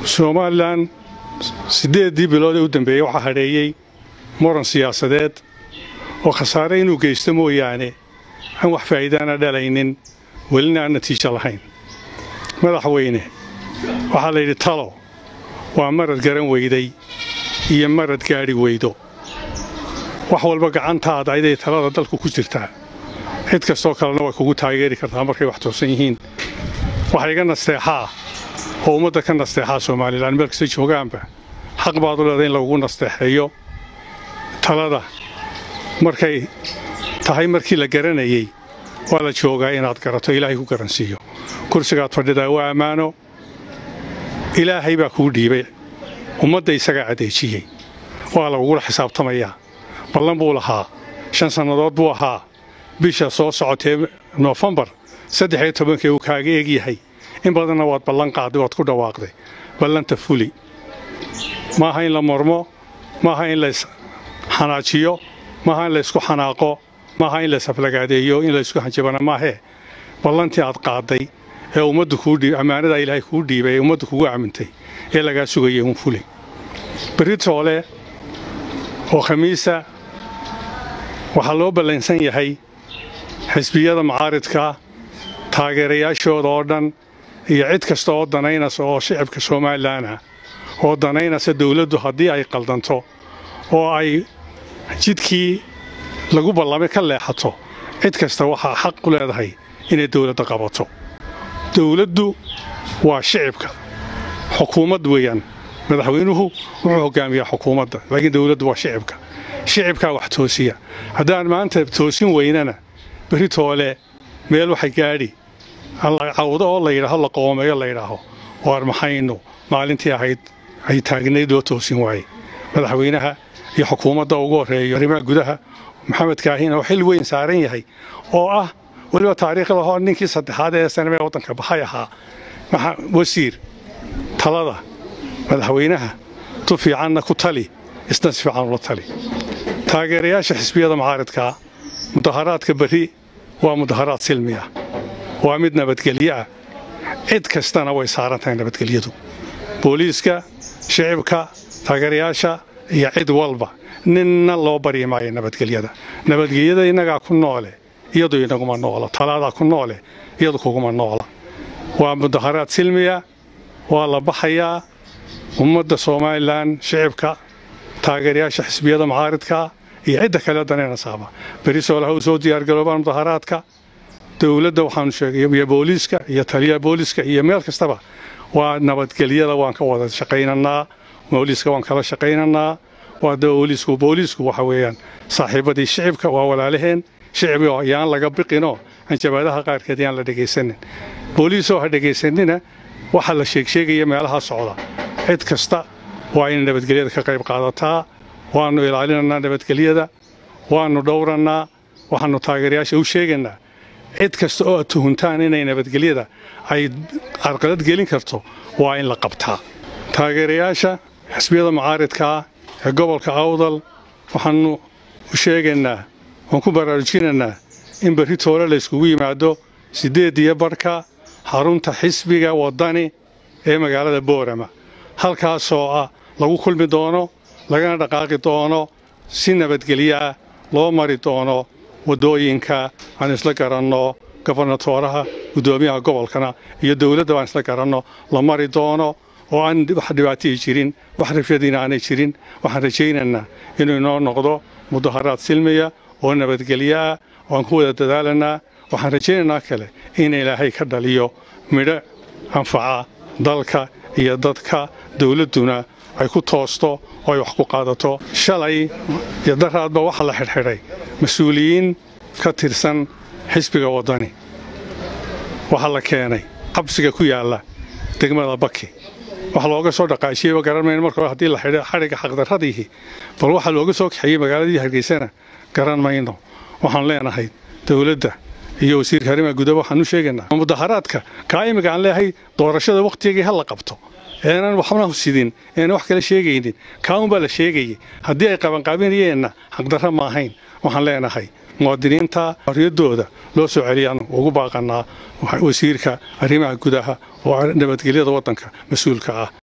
somalilan siddeeddii bilood ee u dambeeyey waxaa hadheeyey muran siyaasadeed oo khasaare inuu geysto mooyaane aan wax faa'iidaana dhalaynin welina aan natiijo lahayn madaxweyne waxaa la yidhi talo waa marad garan weyday iyo marad gaadhi weydo wax walba gacantaada ayday talada dalku ku jirtaa cid kastoo kalena way kugu taageeri kartaa markay wax toosan yihiin waxa iga nasteexaa oo ummadda ka nasteexaa somalilan meel kasta joogaanba xaq baad u leedahay in lagugu nasteexeeyo talada markay tahay markii la garanayey waa la joogaa inaad garato ilaahay ku garansiiyo kursigaad fadhidaa waa ammaano ilaahay baa kuu dhiibay ummadda isagaa adeejiyey waa lagugula xisaabtamayaa ballan buu lahaa shan sannadood buu ahaa bisha soo socotee noofembar saddex iyo tobankee uu kaaga egyahay in badanna waad ballan qaaday waad ku dhawaaqday ballanta fuli maaha in la mormo maaha in lays xanaajiyo maaha in laysku xanaaqo maaha in laysaflagaadeeyo in laysku hanjabana maahee ballantii aad qaaday ee ummaddu kuu ammaanadaa ilaahay kuu dhiibay ee ummaddu kugu aamintay ee lagaa sugayay uun fuli berri toole oo khamiisa waxaa loo ballansan yahay xisbiyada macaaridka taageerayaashooda oo dhan iyo cid kasta oo danaynaysa oo shicibka somalilanah oo danaynaysa dawladdu haddii ay qaldanto oo ay jidkii lagu ballamay ka leexato cid kasta waxaa xaq u leedahay inay dawladda qabato dawladdu waa shicibka xukuumad weeyaan madaxweynuhu wuxuu hogaamiyaa xukuumadda laakiin dawladdu waa shicibka shicibkaa wax toosiya haddaan maanta toosin weynana berri toole meel waxay gaadhi cawdo oo la yidhaaho la qoomeeyo la yidhaaho waar maxaynu maalintii ahayd ay taagnayd loo toosin waaye madaxweynaha iyo xukuumadda ugu horreeyo arrimaha gudaha maxamed kaahin oo xil weyn saaran yahay oo ah weliba taariikhda hoo ninkii saddexaad ee sanamee waddanka baxay ahaa wasiir talada madaxweynaha tu fiicanna ku tali isna si fiican ula tali taageerayaasha xisbiyada macaaridkaa mudaharaadka berri waa mudaharaad silmi ah waa mid nabadgelyo ah cid kastana way saaran tahay nabadgelyadu booliiska shicibka taageerayaasha iyo cid walba ninna loo baryi maayo nabadgelyada nabadgelyada innagaa ku noole iyadu inaguma noola talaadaa ku noole iyadu kuguma noola waa mudaharaad silmiya waa la baxayaa ummadda somalilan shicibka taageerayaasha xisbiyada macaaridka iyo cidda kale danaynasaaba beri soolaha u soo diyaargaroobaan mudaharaadka dowladda waxaanu sheegay iyo booliiska iyo taliyaha booliiska iyo meel kastaba waa nabadgelyada waan ka wada shaqaynanaa booliiska waan kala shaqaynanaa waa booliisku booliisku waxa weeyaan saaxiibadii shicibka waa walaalaheen shicibio yaan laga biqinoo hanjabaadaha qaarkeed yaan la dhegaysanin booliisoo ha dhegaysanina waxaa la sheegsheegaya meelaha socda cid kasta waa inay nabadgelyada ka qayb qaadataa waannu ilaalinanaa nabadgelyada waannu dhowrannaa waxaannu taageerayaasha u sheegaynaa cid kasta oo aad tuhuntaan inay nabadgelyada ay carqalad gelin karto waa in la qabtaa taageerayaasha xisbiyada macaaridkaa ee gobolka awdal waxaannu u sheegaynaa waan ku baraarujinaynaa in berri toole layskugu yimaado siddeed iyo barhka xarunta xisbiga waddani ee magaalada boorama halkaasoo ah lagu kulmi doono lagana dhaqaaqi doono si nabadgelyo ah loo mari doono waddooyinka aan isla garanno gobernatooraha guddoomiyaha gobolkana iyo dowladda baan isla garanno la mari doono oo aan wax dhibaatihii jirin wax rafyadiina aanay jirin waxaan rajaynaynaa inuu inoo noqdo mudaharaad silmiya oo nabadgelyo ah oo aan ku wada dadaalanaa waxaan rajaynaynaa kale in ilaahay ka dhaliyo midho anfaca dalka iyo dadka dowladduna ay ku toosto oo ay wax ku qaadato shalay iyo daraadba waxaa la xidhxidhay mas-uuliyiin ka tirsan xisbiga waddani waxaa la keenay xabsiga ku yaalla degmada baki waxa looga soo dhaqaajiyeyba garanmayno marka hore haddii la xidhay xadhigga xaqdarradiihi bal waxaa looga soo kaxeeyey magaaladii hargeysana garan mayno waxaan leenahay dowladda iyo wasiirka arrimaha gudaha waxaan u sheegaynaa mudaharaadka kaa imika aan leeyahay doorashada wakhtigii ha la qabto eenan waxna sidin eena wax kala sheegaynin kaa unbaa la sheegayay haddii ay qabanqaabinayeenna xaqdarra ma ahayn waxaan leenahay muwaadiniinta xorriyaddooda loo soo celiyaan ugu baaqannaa wasiirka arrimaha gudaha oo nabadgelyada waddanka mas-uulka ah